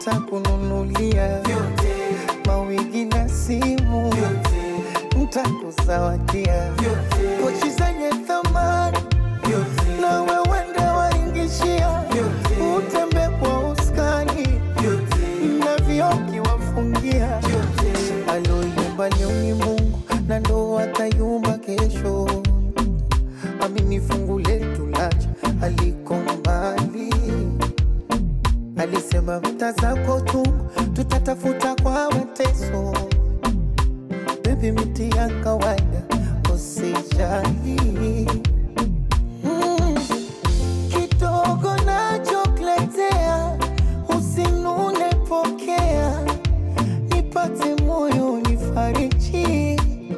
ntakununulia mawigi na simu, ntakuzawadia pochi zenye thamani na wewende waingishia, utembe kwa uskani na vioki wafungia. Aloyumba leo ni Mungu na ndo atayumba kesho. Amini fungu letu lacha aliko mbali, alisema vita zako tu tutatafuta kwa mateso. Baby, miti ya kawaida usijali. Mm, kidogo nachokuletea usinune, pokea nipate moyo nifariji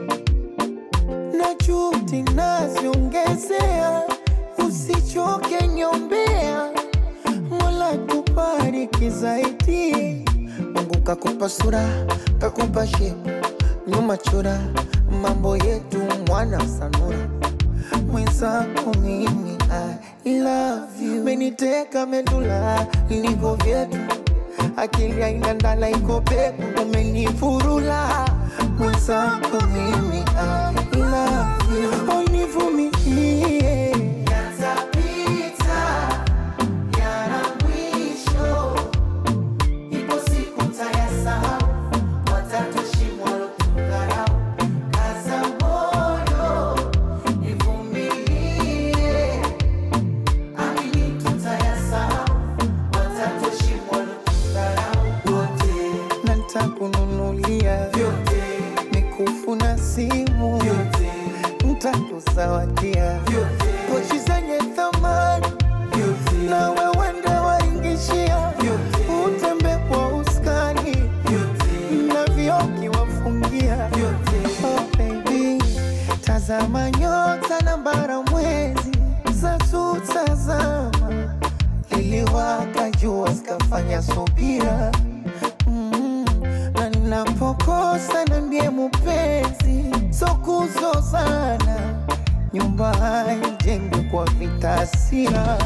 na juhudi naziongezea, usichoke nyombea, Mola tubariki zaidi. Mungu kakupa sura, kakupa shepu, nyuma chora, mambo yetu mwana sanura mwenzako mimi I love you, meniteka medula niko vyetu, akili haina ndala iko peku, umenifurula mwenzako mimi I love you, univumilie yatapita, yana mwisho, ipo siku tayasahau, watatushimwa lotukarau, kaza moyo Nivumilie, amini tutayasahau, watatushimwa kudharau wote, na nitakununulia vyote, mikufu na simu vyote, nitakuzawadia vyote, pochi zenye thamani vyote, na wewende waingishia vyote, utembe kwa uskani vyote, na vioki wafungia vyote, oh baby Tazama nyota na bara mwezi za tutazama, liliwaka jua zikafanya subira mm, na ninapokosa niambie mupenzi, so kuzozana, nyumba haijengwi kwa vita hasira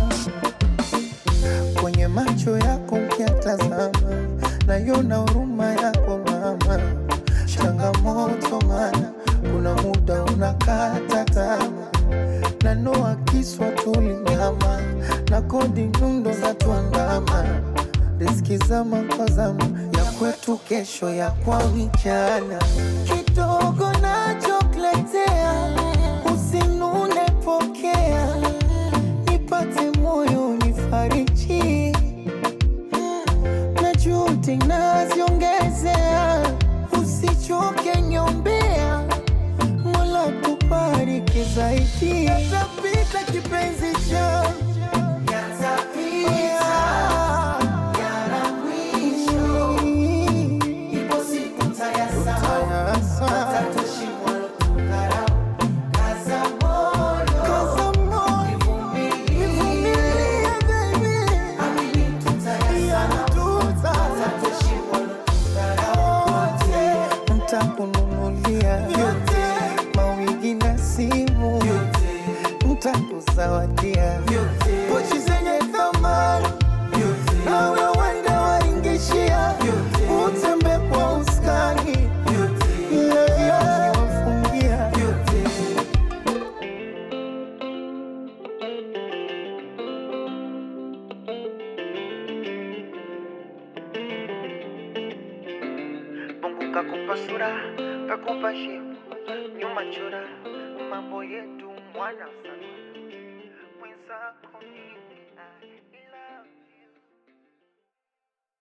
kwenye macho yako ukiatazama, naiona huruma yako mama. Changamoto mana kuna muda unakata tamaa, na noa kiswa tulinyama na kodi nyundo za tuandama, riski zama kwa zama ya kwetu, kesho ya kwa vijana. Kidogo nachokuletea usinune, pokea nipate moyo nifariji, na juhudi naziongezea, usichoke nyombea, Mola tubariki zaidi. Yatapita kipenzi changu, yatapita, yana mwisho, ipo siku tayasahau, watatushimwa kudharau, kaza moyo, kaza moyo, nivumilie baby, amini tutayasahau, watatushimwa kudharau wote, ntakununulia vyote, mawigi na simu vyote, ntakuzawadia vyote, pochi zenye thamani vyote, na wewende waingishia vyote, utembe kwa uskani vyote, na vioki wafungia vyote. Mungu kakupa sura, kakupa shepu, nyuma chora, mambo yetu mwana sana.